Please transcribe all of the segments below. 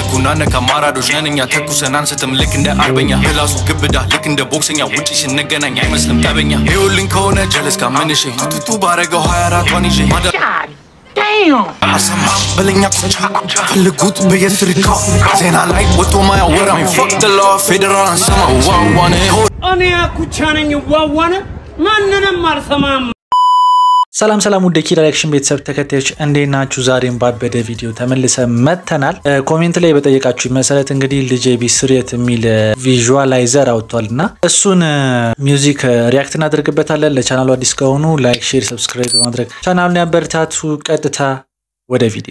ነኩና ነካ ማራዶች ነን እኛ ተኩሰን አንስትም ልክ እንደ አርበኛ ምላሱ ግብዳ ልክ እንደ ቦክሰኛ ውጪ ስንገናኝ አይመስልም ጠበኛ ይኸውልኝ ከሆነ ጀለስ ካመንሽ ቱቱ ባረገው 24ቷን ይዤ ማዳ አሰማ በለኛ ቁጫ ፈልጉት በየስሪካው ዜና ላይ ወጥቶ ማያወራው ፈቅድለ ፌዴራል አንሰማ ዋዋነ እኔ አኩቻ ነኝ ዋዋነ ማንንም አልሰማም። ሰላም ሰላም ውድ ኪ ዳይሬክሽን ቤተሰብ ተከታዮች እንዴት ናችሁ? ዛሬም ባበደ ቪዲዮ ተመልሰ መጥተናል። ኮሜንት ላይ በጠየቃችሁ መሰረት እንግዲህ ልጄ ቢስሬት የሚል ቪዥዋላይዘር አውጥቷል እና እሱን ሚውዚክ ሪያክት እናደርግበታለን። ለቻናሉ አዲስ ከሆኑ ላይክ፣ ሼር፣ ሰብስክራይብ በማድረግ ቻናሉን ያበረታቱ። ቀጥታ ወደ ቪዲዮ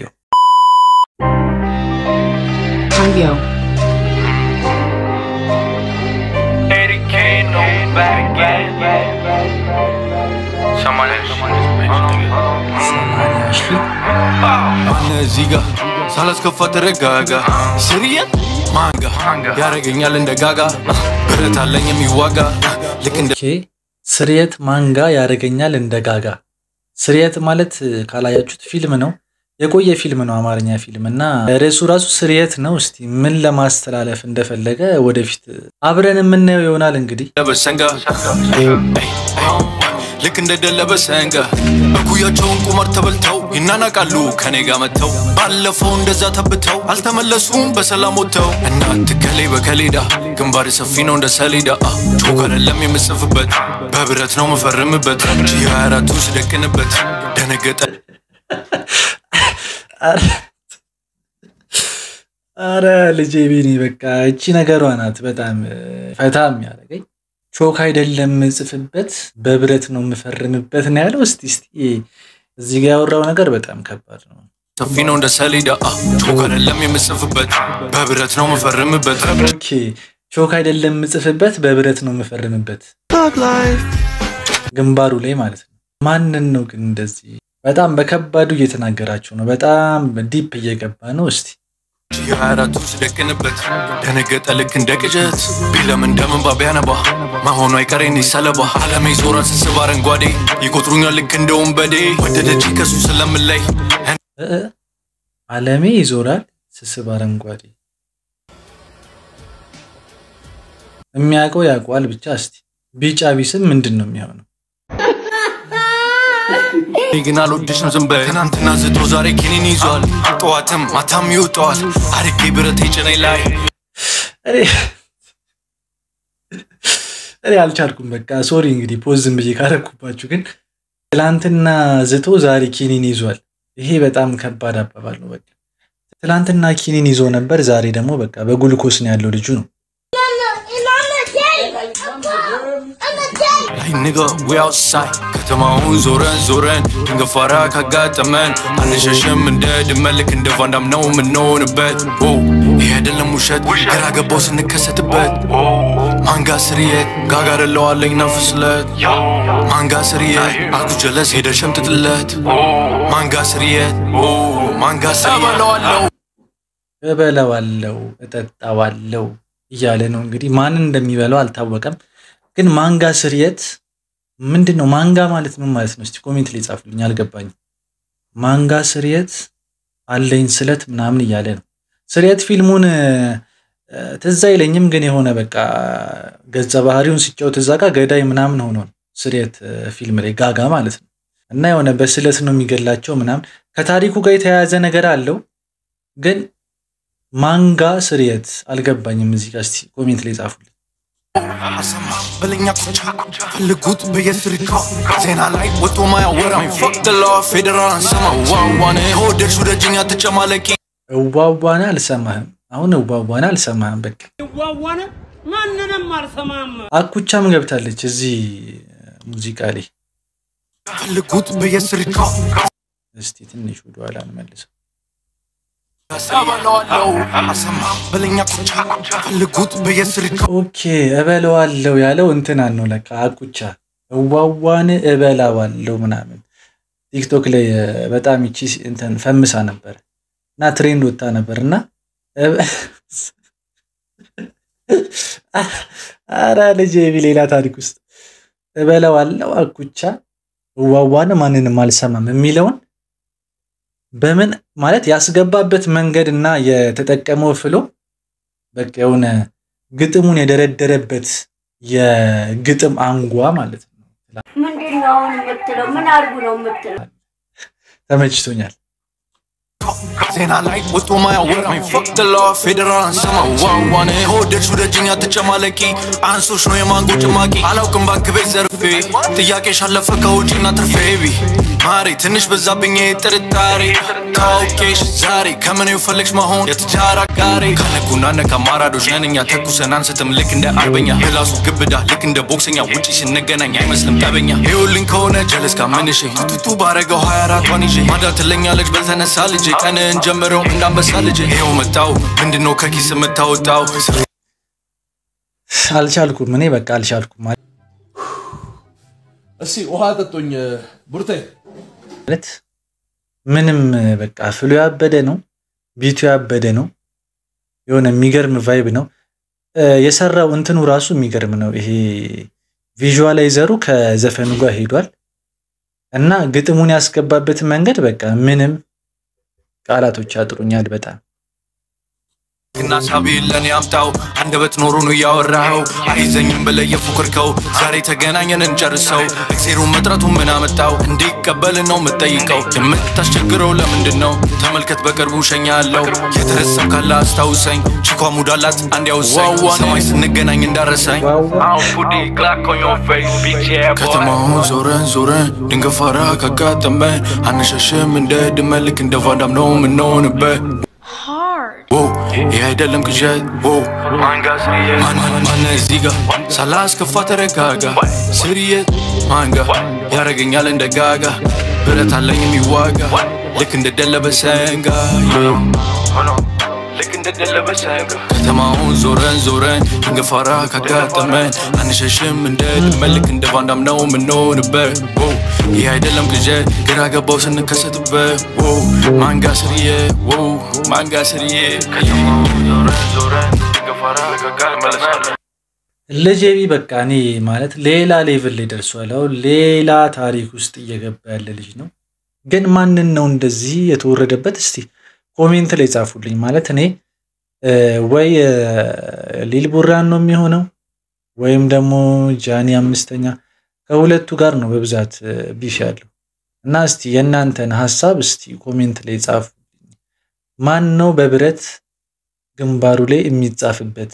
Cambio. አነ እዚህ ጋ ሳላስከፋ ተረጋጋ ስርየት ማንጋ ያረገኛል እንደ ጋጋ ብረት አለኝ የሚዋጋ ልክ እንደ ኦኬ ስርየት ማንጋ ያደርገኛል እንደ ጋጋ። ስርየት ማለት ካላያችሁት ፊልም ነው፣ የቆየ ፊልም ነው፣ አማርኛ ፊልም እና ርዕሱ ራሱ ስርየት ነው። እስቲ ምን ለማስተላለፍ እንደፈለገ ወደፊት አብረን የምናየው ይሆናል። እንግዲህ ደለበሰንጋ ልክ እንደ ደለበሰንጋ በኩያቸውን ቁማር ተበልተው ይናናቃሉ ከኔ ጋር መጥተው ባለፈው እንደዛ ተብተው አልተመለሱም በሰላም ወጥተው እናት ከሌ በከሌዳ ግንባር ሰፊ ነው እንደ ሰሌዳ ቾክ አይደለም የምጽፍበት በብረት ነው የምፈርምበት ጂ 24ቱ ስደቅንበት ደነገጠ አረ ልጄ ቢኒ በቃ እቺ ነገሯ ናት በጣም ፈታ የሚያደርገኝ። ቾክ አይደለም የምጽፍበት በብረት ነው የምፈርምበት ነው ያለው። እስቲ እስቲ እዚህ ጋር ያወራው ነገር በጣም ከባድ ነው። ሰፊ ነው እንደ ሰሌዳ ቾክ አይደለም የምጽፍበት በብረት ነው የምፈርምበት ኦኬ ቾክ አይደለም የምጽፍበት በብረት ነው የምፈርምበት ግንባሩ ላይ ማለት ነው። ማንን ነው ግን እንደዚህ በጣም በከባዱ እየተናገራቸው ነው። በጣም ዲፕ እየገባ ነው። እስቲ ጂ 24ቱ ስደቅንበት ደነገጠ ልክ እንደ ቅዠት ቢለም እንደምንባ ቢያነባ መሆኑ አይቀሬን ሰለባ አለሜ ዞራ ስስብ አረንጓዴ ይቆጥሩኛል ልክ እንደ ወንበዴ ወደደች ከሱ ስለምለይ እ እ አለሜ ይዞራል ስስብ አረንጓዴ የሚያውቀው ያውቀዋል። ብቻ እስቲ ቢጫ ቢስም ምንድን ነው የሚሆነው? እኔ ግን አልወድሽም ዝም በይ ትናንትና ዝቶ ዛሬ ኪኒን ይዟል ጠዋትም ማታም ይውጠዋል አድጌ ብረት ጭኔ ላይ እኔ እኔ አልቻልኩም። በቃ ሶሪ እንግዲህ ፖዝ ዝም ብዬ ካረኩባችሁ፣ ግን ትላንትና ዝቶ ዛሬ ኪኒን ይዟል። ይሄ በጣም ከባድ አባባል ነው። በቃ ትላንትና ኪኒን ይዞ ነበር፣ ዛሬ ደግሞ በቃ በጉልኮስ ነው ያለው ልጁ ነው። ላይ ንገ ወይ አውትሳይድ ከተማውን ዞረን ዞረን ድንገት ፋራ ካጋጠመን አንሸሽም እንደ ድመት ልክ እንደ ቫንዳም ነው የምንሆንበት ኦ ይሄ አይደለም ውሸት ግራ ገባው ስንከሰትበት ማንጋ ስርየት ጋጋ ደለዋለኝ ነፍስለት ማንጋ ስርየት አልኩ ጀለስ ሄደ ሸምጥጥለት ማንጋ ስርየት ኦ ማንጋ ስርየት እበላዋለው እጠጣዋለው እያለ ነው እንግዲህ። ማንን እንደሚበላው አልታወቀም። ግን ማንጋ ስርየት ምንድን ነው? ማንጋ ማለት ምን ማለት ነው? እስቲ ኮሜንት ላይ ጻፉልኝ፣ አልገባኝም። ማንጋ ስርየት አለኝ ስለት ምናምን እያለ ነው። ስርየት ፊልሙን እ፣ ትዝ አይለኝም፣ ግን የሆነ በቃ ገጸ ባህሪውን ሲጫወት እዛ ጋ ገዳይ ምናምን ሆኖ ነው ስርየት እ፣ ፊልም ላይ ጋጋ ማለት ነው። እና የሆነ በስለት ነው የሚገላቸው ምናምን ከታሪኩ ጋር የተያያዘ ነገር አለው ግን ማንጋ ስርየት አልገባኝም። እዚህ ጋር እስቲ ኮሜንት ላይ ጻፉልኝ። አሰማ በለኛ ቁጫ ፈልጉት በየስሪካው ዜና ላይ ወጥቶ ማያወራው ፈቅድለ ፌዴራል አንሰማ ዋዋነ ከወደድሽ ወደጅኛ ትጨማለቂ እዋዋና አልሰማህም። አሁን እዋዋና አልሰማህም። በቃ ዋዋነ ማንንም አልሰማም። አኩቻም ገብታለች እዚህ ሙዚቃ ላይ። ፈልጉት በየስሪካው እስቲ ትንሽ ወደኋላ እንመልሰው። ሰበለዋለው አሰማ በለኛ ቁጫ ፈልጉት በየስሪካው ኦኬ እበለዋለው ያለው እንትናን ነው ለካ አኩቻ። እዋዋን እበላዋለው ምናምን ቲክቶክ ላይ እ፣ በጣም ይቺ እንትን ፈምሳ ነበር እና ትሬንድ ወጣ ነበር እና እበ- አረ ልጄ ቢ ሌላ ታሪክ ውስጥ እበላዋለው አኩቻ እዋዋን ማንንም አልሰማም የሚለውን በምን ማለት ያስገባበት መንገድ እና የተጠቀመው ፍሎ በቃ የሆነ ግጥሙን የደረደረበት የግጥም አንጓ ማለት ነው። ምንድን ነው አሁን የምትለው? ምን አድርጉ ነው የምትለው? ተመችቶኛል። ዜና ላይ ወጡ ማያወራኝ ፈቅትላ ፌዴራል አንሰማ ዋዋን ሆደች ወደጅኛ ተጨማለቂ አንሶች ነው የማንጎ ጭማቂ አላውቅም ባንክ ቤት ዘርፌ ጥያቄሽ አለፈ ከውጪና ትርፌ ቢ ማሬ ትንሽ በዛብኝ ጥርጣሬ ካውቄሽ ዛሬ ከምን የፈለግሽ መሆን የትዳር አጋሬ ከነኩና ነካ ማራዶች ነን እኛ ተኩሰን አንስትም ልክ እንደ አርበኛ ምላሱ ግብዳ ልክ እንደ ቦክሰኛ ውጪ ስንገናኝ አይመስልም ጠበኛ ይኸውልኝ ከሆነ ጀለስ ካመንሽ ቱቱ ባረገው 24 ዋን ይዤ ማዳ ትለኛለች በልተነሳ ልጄ ቀንን ጀምረው እንዳንበሳ ልጄ ይኸው መጣው ምንድነው ከኪስ የምታወጣው አልቻልኩም፣ እኔ በቃ አልቻልኩም እስኪ ውሃ ጠጡኝ ቡርቴ። ማለት ምንም በቃ ፍሎ ያበደ ነው፣ ቢቱ ያበደ ነው። የሆነ የሚገርም ቫይብ ነው የሰራው። እንትኑ ራሱ የሚገርም ነው። ይሄ ቪዥዋላይዘሩ ከዘፈኑ ጋር ሄዷል እና ግጥሙን ያስገባበት መንገድ በቃ ምንም ቃላቶች ያጥሩኛል በጣም እና ሳቢ ለኔ አምጣው አንደበት ኖሮ ነው እያወራኸው አይዘኝም ብለህ የፉክርከው ዛሬ ተገናኘን እንጨርሰው እግዜሩን መጥረቱ ምን አመጣው እንዲቀበል ነው የምጠይቀው የምታስቸግረው ለምንድን ነው ተመልከት በቅርቡ ሸኛለሁ የተረሳው ካለ አስታውሰኝ ቺኳ ሙዳላት አንድ ያውሳኝ ሰማይ ስንገናኝ እንዳረሳኝ ከተማውን ዞረን ዞረን ድንገት ፋራ ካጋጠመን አንሸሽም እንደ ድመት ልክ እንደ ቫንዳም ነው የምንሆንበት Whoa, ይህ አይደለም ቅዠት ማነ እዚህ ጋ ሳላስከፋ ተረጋጋ ስርየት ማንጋ ያረገኛል እንደ ጋጋ ብረት አለኝ የሚዋጋ ልክ እንደ ደለበ ሰንጋ ከተማውን ዞረን ዞረን ድንገፋራ ካጋጠመን አንሸሽም እንደ ድመት ልክ እንደ ቫንዳም ነው የምንሆንበት ይህ አይደለም ቅዠት ግራ ገባው ስንከሰትበት ማንጋ ስርዬ ማንጋ ስርዬ ለጄቢ በቃ እኔ ማለት ሌላ ሌቭል ላይ ደርሷል። አሁን ሌላ ታሪክ ውስጥ እየገባ ያለ ልጅ ነው። ግን ማንን ነው እንደዚህ የተወረደበት? እስቲ ኮሜንት ላይ ጻፉልኝ። ማለት እኔ ወይ ሊል ቡራን ነው የሚሆነው ወይም ደግሞ ጃኒ አምስተኛ ከሁለቱ ጋር ነው በብዛት ቢፍ ያለው እና እስቲ የእናንተን ሀሳብ እስቲ ኮሜንት ላይ ጻፉ። ማን ነው በብረት ግንባሩ ላይ የሚጻፍበት?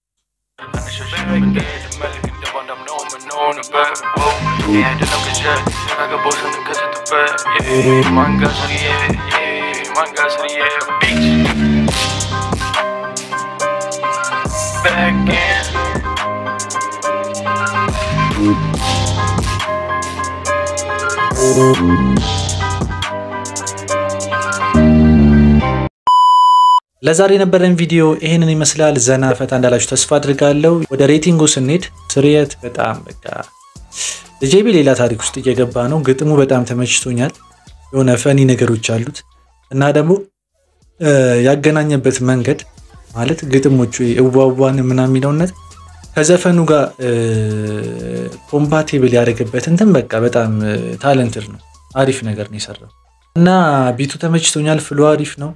ለዛሬ የነበረን ቪዲዮ ይህንን ይመስላል። ዘና ፈታ እንዳላችሁ ተስፋ አድርጋለሁ። ወደ ሬቲንጉ ስንሄድ ስርየት በጣም በቃ ጄቢ ሌላ ታሪክ ውስጥ እየገባ ነው። ግጥሙ በጣም ተመችቶኛል። የሆነ ፈኒ ነገሮች አሉት እና ደግሞ ያገናኘበት መንገድ ማለት ግጥሞቹ እዋዋን ምናምን የሚለውነት ከዘፈኑ ጋር ኮምፓቲብል ያደረገበት እንትን በቃ በጣም ታለንትድ ነው። አሪፍ ነገር ነው የሰራው እና ቢቱ ተመችቶኛል። ፍሎ አሪፍ ነው።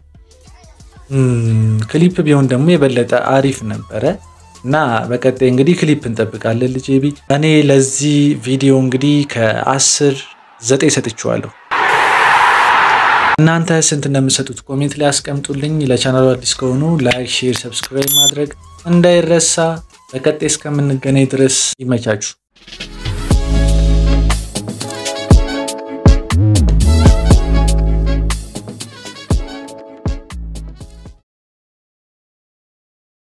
ክሊፕ ቢሆን ደግሞ የበለጠ አሪፍ ነበረ እና በቀጣይ እንግዲህ ክሊፕ እንጠብቃለን። ልጄ ቢ እኔ ለዚህ ቪዲዮ እንግዲህ ከአስር ዘጠኝ ሰጥቼዋለሁ። እናንተ ስንት እንደምሰጡት ኮሜንት ላይ አስቀምጡልኝ። ለቻናሉ አዲስ ከሆኑ ላይክ፣ ሼር፣ ሰብስክራይብ ማድረግ እንዳይረሳ። በቀጣይ እስከምንገናኝ ድረስ ይመቻችሁ።